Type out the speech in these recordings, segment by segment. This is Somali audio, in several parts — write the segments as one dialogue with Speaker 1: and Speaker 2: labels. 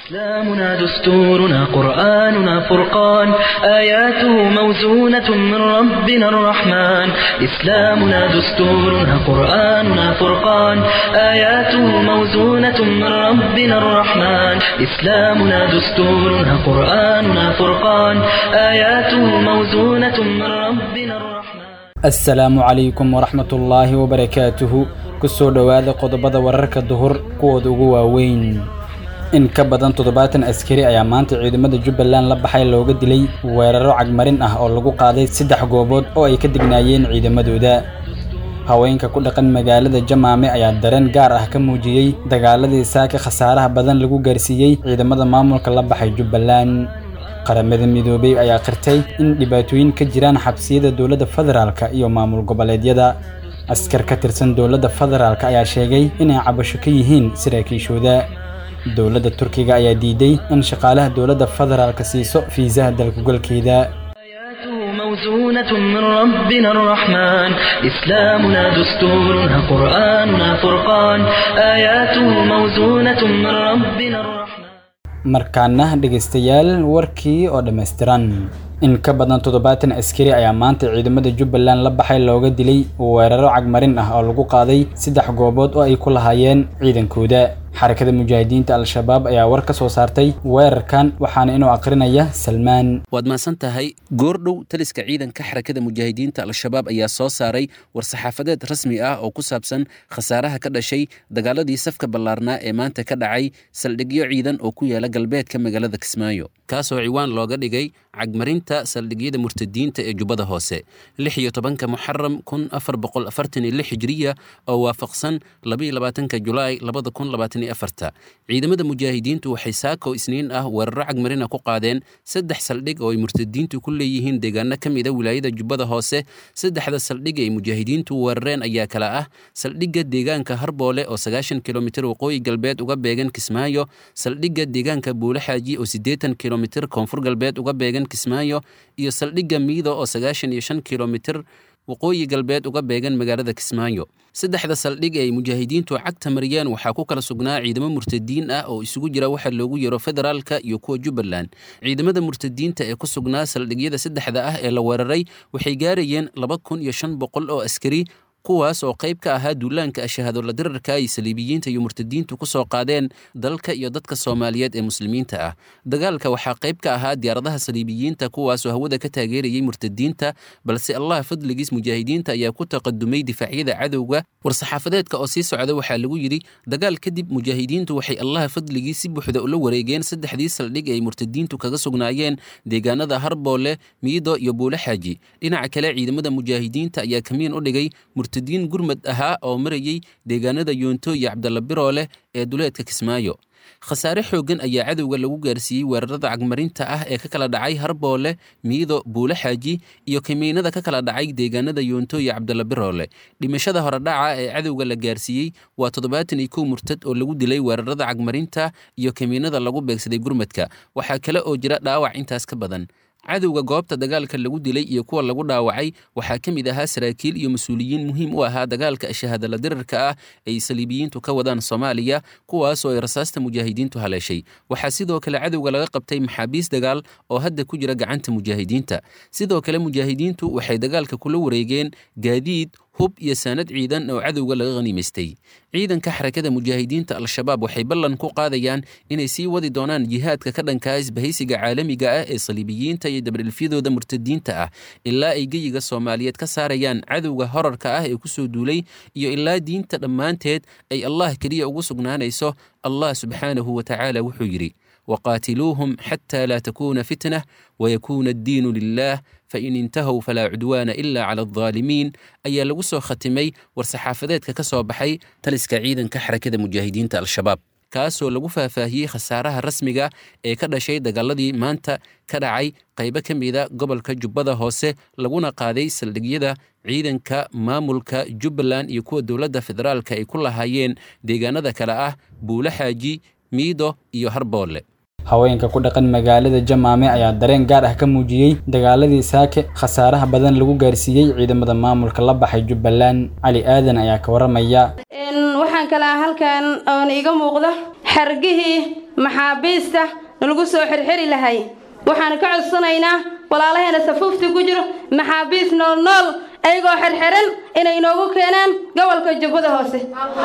Speaker 1: إسلامنا دستورنا قرآننا فرقان آياته موزونة من ربنا الرحمن إسلامنا دستورنا قرآننا فرقان آياته موزونة من ربنا الرحمن إسلامنا دستورنا قرآننا فرقان آياته موزونة من ربنا الرحمن
Speaker 2: asalaamu calaykum waraxmatullaahi wabarakaatuhu kusoo dhowaada qodobada wararka duhur kuwooda ugu waaweyn in ka badan toddobaatan askari ayaa maanta ciidamada jubbaland la baxay looga dilay weeraro cagmarin ah oo lagu qaaday saddex goobood oo ay ka dignaayeen ciidamadooda haweenka ku dhaqan magaalada jamaame ayaa dareen gaar ah ka muujiyey dagaaladii saaka khasaaraha badan lagu gaarsiiyey ciidamada maamulka la baxay jubbaland qaramada midoobey ayaa qirtay in dhibaatooyin ka jiraan xabsiyada dowladda federaalka iyo maamul goboleedyada askar ka tirsan dowladda federaalka ayaa sheegay inay cabasho ka yihiin saraakiishooda dowladda turkiga ayaa diiday in shaqaalaha dowladda federaalka siiso fiisaha dalkugalkeeda
Speaker 1: آياته موزونة من ربنا الرحمن إسلامنا دستورنا قرآننا فرقان آياته موزونة من ربنا الرحمن
Speaker 2: markaana dhegaystayaal warkii oo dhammaystiran in ka badan toddobaatan askari ayaa maanta ciidamada jubbaland la baxay looga dilay weeraro cagmarin ah oo lagu qaaday saddex goobood oo ay ku lahaayeen ciidankooda xarakada mujaahidiinta al-shabaab ayaa war ka soo saartay weerarkan waxaana inuu aqrinaya salmaan
Speaker 3: waad mahadsan tahay goordhow taliska ciidanka xarakada mujaahidiinta al-shabaab ayaa soo saaray war-saxaafadeed rasmi ah oo ku saabsan khasaaraha ka dhashay dagaaladii safka ballaarnaa ee maanta ka dhacay saldhigyo ciidan oo ku yaala galbeedka magaalada kismaayo kaasoo ciwaan looga dhigay cagmarinta saldhigyada murtadiinta ee jubbada hoose lix iyo tobanka muxaram kun afar boqol afartan iyo lix hijriya oo waafaqsan labaiyo labaatanka julaay labada kun labaatan iyo afarta ciidamada mujaahidiintu waxay saako isniin ah weeraro cagmarina ku qaadeen saddex saldhig oo ay murtadiintu ku leeyihiin deegaano ka mid a wilaayada jubbada hoose saddexda saldhig ay mujaahidiintu weerareen ayaa kala ah saldhigga deegaanka harboole oo sagaashan kilomitir waqooyi galbeed uga beegan kismaayo saldhigga deegaanka buulaxaaji oo siddeetan kilomitir koonfur galbeed uga beegan kismaayo iyo saldhigga miido oo sagaashan iyo shan kilomitir waqooyi galbeed uga beegan magaalada kismaayo saddexda saldhig ee ay mujaahidiintu cagta mariyeen waxaa ku kala sugnaa ciidamo murtadiin ah oo isugu jira waxa loogu yaro federaalka iyo kuwa jubbaland ciidamada murtadiinta ee ku sugnaa saldhigyada saddexda ah ee la weeraray waxay gaarayeen laba kun iyo shan boqol oo askari kuwaas oo qayb ka ahaa duulaanka ashahaadola dirarka ay saliibiyiinta iyo murtadiintu ku soo qaadeen dalka iyo dadka soomaaliyeed ee muslimiinta ah dagaalka waxaa qayb ka ahaa diyaaradaha saliibiyiinta kuwaasoo hawada ka taageerayay murtadiinta balse allah fadligiis mujaahidiinta ayaa ku taqadumay difaacyada cadowga war-saxaafadeedka oo sii socda waxaa lagu yidhi dagaal kadib mujaahidiintu waxay allah fadligiis si buuxda ula wareegeen saddexdii saldhig ay murtadiintu kaga sugnaayeen deegaanada harboole miido iyo buulaxaaji dhinaca kale ciidamada mujaahidiinta ayaa kamiin u dhigay murtadiin gurmad ahaa oo marayay deegaanada yoonto iyo cabdalla birooleh ee duleedka kismaayo khasaare xooggan ayaa cadowga lagu gaarsiiyey weerarada cagmarinta ah ee ka kala dhacay harboole miido buulaxaaji iyo kamiinada ka kala dhacay deegaanada yoonto iyo cabdalla biroole dhimashada horedhaca ee cadowga la gaarsiiyey waa toddobaatan iyo kow murtad oo lagu dilay weerarada cagmarinta iyo kamiinada lagu beegsaday gurmadka waxaa kale oo jira dhaawac intaas ka badan cadowga goobta dagaalka lagu dilay iyo kuwa lagu dhaawacay waxaa ka mid ahaa saraakiil iyo mas-uuliyiin muhiim u ahaa dagaalka ashahadala dirarka ah ay saliibiyiintu ka wadaan soomaaliya kuwaasoo ay rasaasta mujaahidiintu haleeshay waxaa sidoo kale cadowga laga qabtay maxaabiis dagaal oo hadda ku jira gacanta mujaahidiinta sidoo kale mujaahidiintu waxay dagaalka kula wareegeen gaadiid hub iyo saanad ciidan oo cadowga laga khaniimaystay ciidanka xarakada mujaahidiinta al-shabaab waxay ballan ku qaadayaan inay sii wadi doonaan jihaadka ka dhankaa isbahaysiga caalamiga ah ee saliibiyiinta iyo dabdhilfyadooda murtadiinta ah ilaa ay geyiga soomaaliyeed ka saarayaan cadowga horarka ah ee kusoo duulay iyo ilaa diinta dhammaanteed ay allah keliya ugu sugnaanayso allah subxaanahu wa tacaala wuxuu yidhi waqaatiluuhum xataa laa takuuna fitnah wayakuuna addiinu lilah fain intahow falaa cudwaana ila cala aldaalimiin ayaa lagu soo khatimay war-saxaafadeedka ka soo baxay taliska ciidanka xarakada mujaahidiinta al-shabaab kaasoo lagu faahfaahiyey khasaaraha rasmiga ee ka dhashay dagaaladii maanta ka dhacay qaybo ka mida gobolka jubbada hoose laguna qaaday saldhigyada ciidanka maamulka jubbaland iyo kuwa dowladda federaalka ay ku lahaayeen deegaanada kale ah buulaxaaji miido iyo harboole
Speaker 2: haweenka ku dhaqan magaalada jamaame ayaa dareen gaar ah ka muujiyey dagaaladii saake khasaaraha badan lagu gaarsiiyey ciidamada maamulka la baxay jubbaland cali aadan ayaa ka waramaya
Speaker 4: waxaan kalaa halkan oon iiga muuqda xargihii maxaabiista nalagu soo xirxiri lahay waxaan ka codsanaynaa walaalaheena safuufta ku jiro maxaabiis nool nool ayagoo xirxiran inay noogu keenaan gobolka jubbada hoose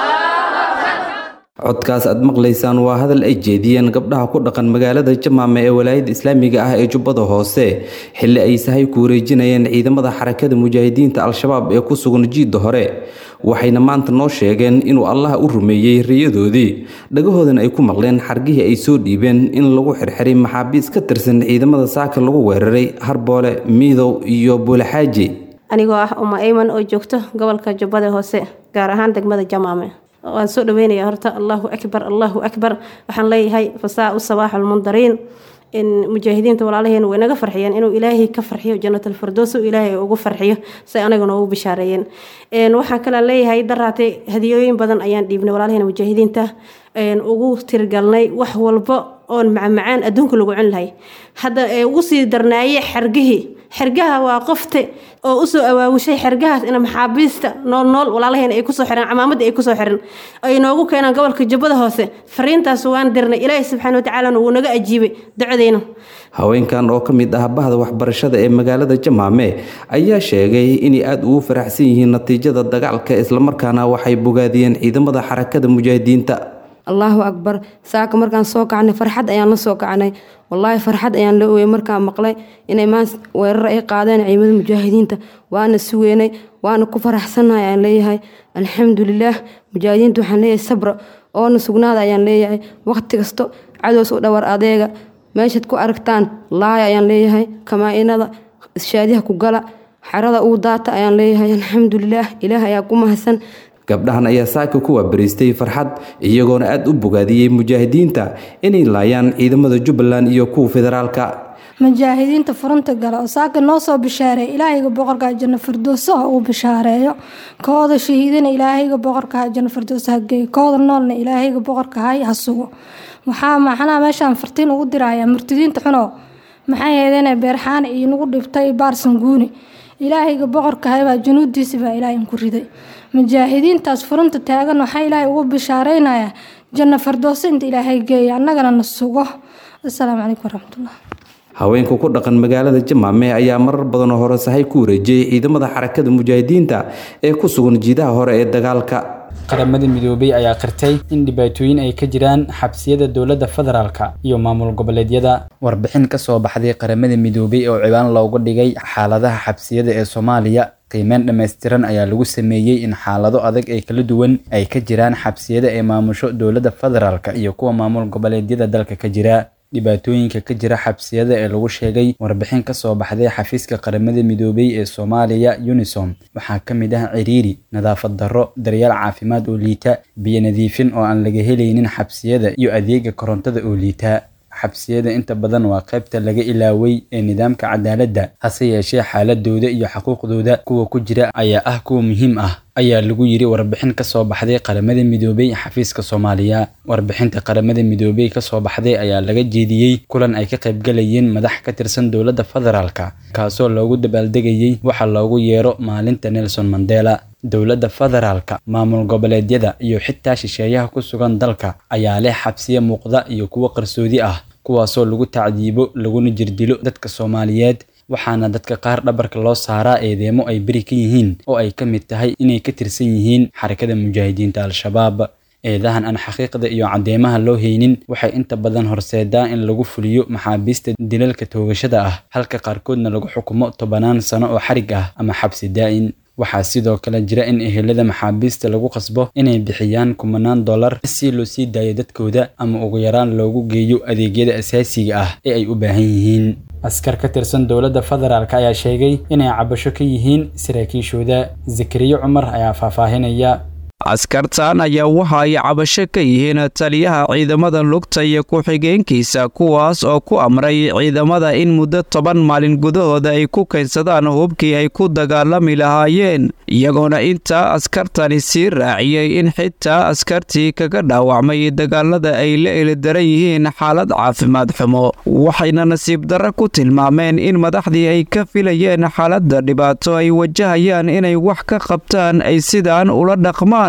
Speaker 5: codkaas aad maqlaysaan waa hadal ay jeediyeen gabdhaha ku dhaqan magaalada jamaame ee walaayada islaamiga ah ee jubbada hoose xilli ay sahay ku wareejinayeen ciidamada xarakada mujaahidiinta al-shabaab ee ku sugan jiidda hore waxayna maanta noo sheegeen inuu allah u rumeeyey riyadoodii dhagahoodana ay ku maqleen xargihii ay soo dhiibeen in lagu xirxiray maxaabiis ka tirsan ciidamada saaka lagu weeraray harboole miidow iyo buulaxaaji
Speaker 4: anigoo ah uma ayman oo joogto gobolka jubbada hoose gaar ahaan degmada jamaame waan soo dhaweynaya horta allahu akbar allahu akbar waxaan leeyahay fasaa u sabaax almundariin in mujaahidiinta walaalaheena way naga farxiyeen inuu ilaahay ka farxiyo jannatalfardoos ilaahay ugu farxiyo say anaguna ugu bishaareeyeen waxaan kale leeyahay daraatay hadiyooyin badan ayaan dhiibnay walaalaheena mujaahidiinta ugu tirgalnay wax walba oon macmacaan adduunka lagu cun lahay hadda ugu sii darnaaye xergihii xergaha waa qofte oo usoo awaawushay xergahaas in maxaabiista nool nool walaalaheena ay kusoo xireen camaamadda ay kusoo xiran ay noogu keenaan gobolka jubbada hoose fariintaas waan dirnay ilaahi subxaana watacaalana wuu naga ajiibay ducadeyna
Speaker 5: haweenkan oo ka mid ah bahda waxbarashada ee magaalada jamaame ayaa sheegay inay aada ugu faraxsan yihiin natiijada dagaalka islamarkaana waxay bogaadiyeen ciidamada xarakada mujaahidiinta
Speaker 6: allahu akbar saaka markaan soo kacnay farxad ayaan la soo kacnay wallaahi farxad ayaan la ooyey markaan maqlay inay maanta weerar ay qaadeen ciidamada mujaahidiinta waana sugeynay waana ku faraxsannahay ayaan leeyahay alxamdulilaah mujaahidiinta waxaan leeyahay sabra oona sugnaada ayaan leeyahay waqti kasto cadows u dhawar adeega meeshaad ku aragtaan laaya ayaan leeyahay kamaa-inada shaadiha ku gala xerada uu daata ayaan leeyahay alxamdulilaah ilaah ayaa ku mahadsan
Speaker 5: gabdhahan ayaa saaka ku waabariistay farxad iyagoona aada u bogaadiyey mujaahidiinta inay laayaan ciidamada jubbaland iyo kuwa federaalka
Speaker 7: mujaahidiinta furunta gala oo saaka noo soo bishaareeya ilaahayga boqorka janno firdowso ha uu bishaareeyo kooda shahiidana ilaahayga boqorka janno firdowso ha geeyo kooda noolna ilaahayga boqorka hay ha sugo waxaa maxanaa meeshaan fartiin ugu dirayaa murtidiinta xunow maxay heedeen beerxaana iyo nagu dhibtay baarsan guuni ilaahayga boqorka haybaa junuudiisa baa ilaahay inku riday mujaahidiintaas furunta taagan waxaa ilaahay ugu bishaareynayaa janno firdowso inta ilaahay geeya annagana na sugo asalaamu calaykum waraxmatullah
Speaker 5: haweenka ku dhaqan magaalada jamaame ayaa marar badanoo hore sahay ku wareejiyey ciidamada xarakada mujaahidiinta ee ku sugan jiidaha hore ee dagaalka
Speaker 2: qaramada midoobay ayaa qirtay in dhibaatooyin ay ka jiraan xabsiyada dowladda federaalka iyo maamul goboleedyada warbixin ka soo baxday qaramada midoobay oo ciwaan loogu dhigay xaaladaha xabsiyada ee soomaaliya qiimeyn dhammaystiran ayaa lagu sameeyey in xaalado adag ee kala duwan ay ka jiraan xabsiyada ee maamusho dowladda federaalka iyo kuwa maamul goboleedyada dalka ka jira dhibaatooyinka ka jira xabsiyada ee lagu sheegay warbixin ka soo baxday xafiiska qaramada midoobay ee soomaaliya unisom waxaa ka mid ah ciriiri nadaafad darro daryeel caafimaad oo liita biyo nadiifin oo aan laga helaynin xabsiyada iyo adeega korontada oo liita xabsiyada inta badan waa qaybta laga ilaaway ee nidaamka cadaaladda hase yeeshee xaaladooda iyo xuquuqdooda kuwa ku jira ayaa ah kuwa muhiim ah ayaa lagu yiri warbixin ka soo baxday qaramada midoobay xafiiska soomaaliya warbixinta qaramada midoobay ka soo baxday ayaa laga jeediyey kulan ay ka qaybgalayeen madax ka tirsan dowladda federaalka kaasoo loogu dabaaldegayey waxa loogu yeero maalinta nelson mandela dowladda federaalka maamul goboleedyada iyo xitaa shisheeyaha ku sugan dalka ayaa leh xabsiye muuqda iyo kuwo qarsoodi ah kuwaasoo lagu tacdiibo laguna jirdilo dadka soomaaliyeed waxaana dadka qaar dhabarka loo saaraa eedeemo ay beri ka yihiin oo ay ka mid tahay inay ka tirsan yihiin xarakada mujaahidiinta al-shabaab eedahan aan xaqiiqda iyo caddeemaha loo haynin waxay inta badan horseedaa in lagu fuliyo maxaabiista dilalka toogashada ah halka qaarkoodna lagu xukumo tobanaan sano oo xarig ah ama xabsi daa'in waxaa sidoo kale jira in ehelada maxaabiista lagu qasbo inay bixiyaan kumanaan dollar si loo sii daayo dadkooda ama ugu yaraan loogu geeyo adeegyada asaasiga ah ee ay u baahan yihiin askar ka tirsan dowladda federaalk ayaa sheegay inay cabasho ka yihiin saraakiishooda zakariye cumar ayaa faahfaahinaya
Speaker 8: askartan ayaa waxa ay cabasho ka yihiin taliyaha ciidamada lugta iyo ku-xigeenkiisa kuwaas oo ku amray ciidamada in muddo toban maalin gudahooda ay ku kaydsadaan hubkii ay ku dagaalami lahaayeen iyagoona intaa askartani sii raaciyey in xitaa askartii kaga dhaawacmay dagaalada ay la elidaran yihiin xaalad caafimaad xumo waxayna nasiib darro ku tilmaameen in madaxdii ay ka filayeen xaaladda dhibaato ay wajahayaan inay wax ka qabtaan ay sidaan ula dhaqmaan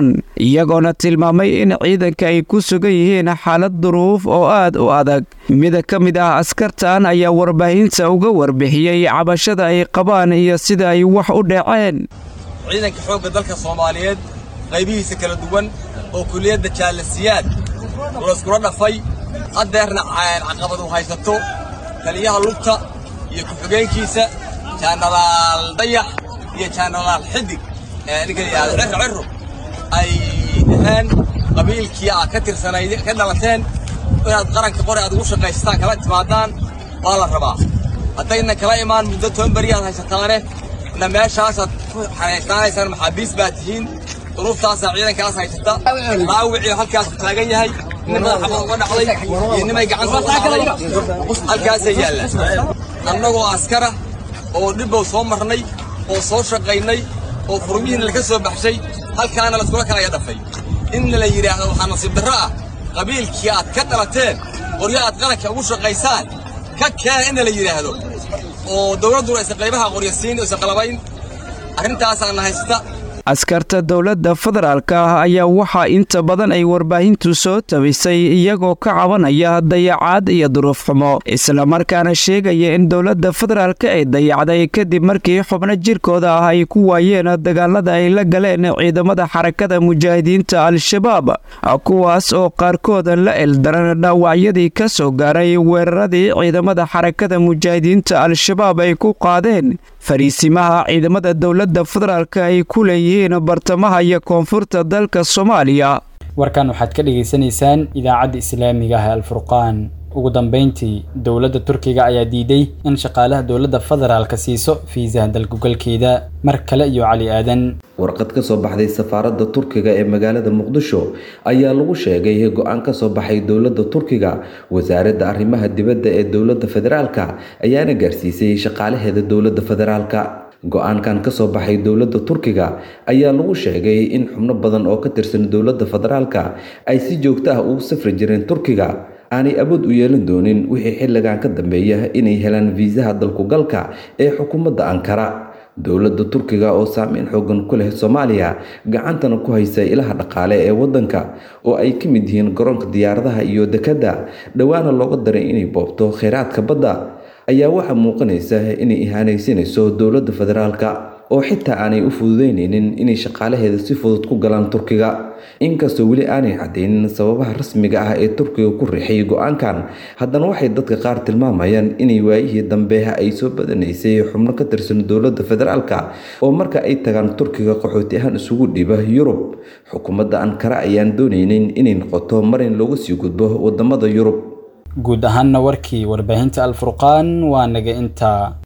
Speaker 8: qabaan iyagoona tilmaamay in ciidanka ay ku sugan yihiin xaalad duruuf oo aad u adag mida ka mid ah askartan ayaa warbaahinta uga warbixiyey cabashada ay qabaan iyo sida ay wax u dhaceen
Speaker 9: ciidanka xoogga dalka soomaaliyeed qaybihiisa kala duwan oo kuliyadda jaalasiyaad layskula dhafay haddeerna caqabadu haysato taliyaha lugta iyo ku-xigeenkiisa jaanaraal dayax iyo jaanaraal xidig ninka yidhahdo cirro cirro ay dhaheen qabiilkii aad ka tirsanayd ka dhalateen inaad qaranka qori aad ugu shaqaysataan kala timaadaan waa la rabaa haddayna kala imaan muddo toban beri aad haysataane na meeshaasaad ku xanaysnaanaysaan maxaabiis baa tihiin duruuftaasaa ciidankaas haysata dhaawicii halkaas taagan yahay nin madaxa uga dhacday iyo nimay gacanta uga dhacday halkaasay yaallaan annagoo askara oo dhibbow soo marnay oo soo shaqaynay oo furmihiina laga soo baxshay halkaana layskula kalaya dhafay inna la yidhaahdo waxaa nasiib darro ah qabiilkii aad ka dhalateen qoryo aad qaranka ugu shaqaysaan ka keena inna la yidhaahdo oo dowladduna aysan qaybaha qoryo siin aysan qalabayn arrintaasaana haysta
Speaker 8: askarta dowladda federaalka ah ayaa waxaa inta badan ay warbaahintu soo tabisay iyagoo ka cabanaya dayacaad iyo duruuf xumo islamarkaana sheegaya in dowladda federaalka ay dayacday kadib markii xubno jirkooda ah ay ku waayeen dagaalada ay la galeen ciidamada xarakada mujaahidiinta al-shabaab kuwaas oo qaarkood la eldaran dhaawacyadii ka soo gaaray weeraradii ciidamada xarakada mujaahidiinta al-shabaab ay ku qaadeen fariisimaha ciidamada dowladda federaalka ay ku leeyihiin bartamaha iyo koonfurta dalka soomaaliya
Speaker 2: warkan waxaad ka dhagaysanaysaan idaacadda islaamiga ah alfurqaan ugu dambeyntii dowladda turkiga ayaa diiday in shaqaalaha dowladda federaalka siiso fiisaha dalkugalkeeda mar kale iyo cali aadan
Speaker 5: warqad ka soo baxday safaaradda turkiga ee magaalada muqdisho ayaa lagu sheegay go-aan ka soo baxay dowladda turkiga wasaaradda arrimaha dibadda ee dowladda federaalka ayaana gaarsiisay shaqaalaheeda dowladda federaalka go-aankan ka soo baxay dowladda turkiga ayaa lagu sheegay in xubno badan oo ka tirsan dowladda federaalka ay si joogto ah ugu safri jireen turkiga aanay awood u yeelan doonin wixii xilligan ka dambeeya inay helaan fiisaha dalkugalka ee xukuumadda ankara dowladda turkiga oo saameyn xoogan ku leh soomaaliya gacantana ku haysa ilaha dhaqaale ee waddanka oo ay ka mid yihiin garoonka diyaaradaha iyo dekedda dhowaana looga daray inay boobto kheyraadka badda ayaa waxaa muuqanaysa inay ihaanaysanayso dowladda federaalka oo xitaa aanay u fududeyneynin inay shaqaalaheeda si fudud ku galaan turkiga inkastoo weli aanay cadeynin sababaha rasmiga ah ee turkiga ku riixay go-aankan haddana waxay dadka qaar tilmaamayaan inay waayihii dambe ay soo badanaysay xubno ka tirsan dowladda federaalka oo marka ay tagaan turkiga qaxooti ahaan isugu dhiiba yurub xukuumadda ankara ayaan dooneynin inay noqoto mar in looga sii gudbo wadamada yurub
Speaker 2: guud ahaanna warkii warbaahinta alfurqaan waa naga intaa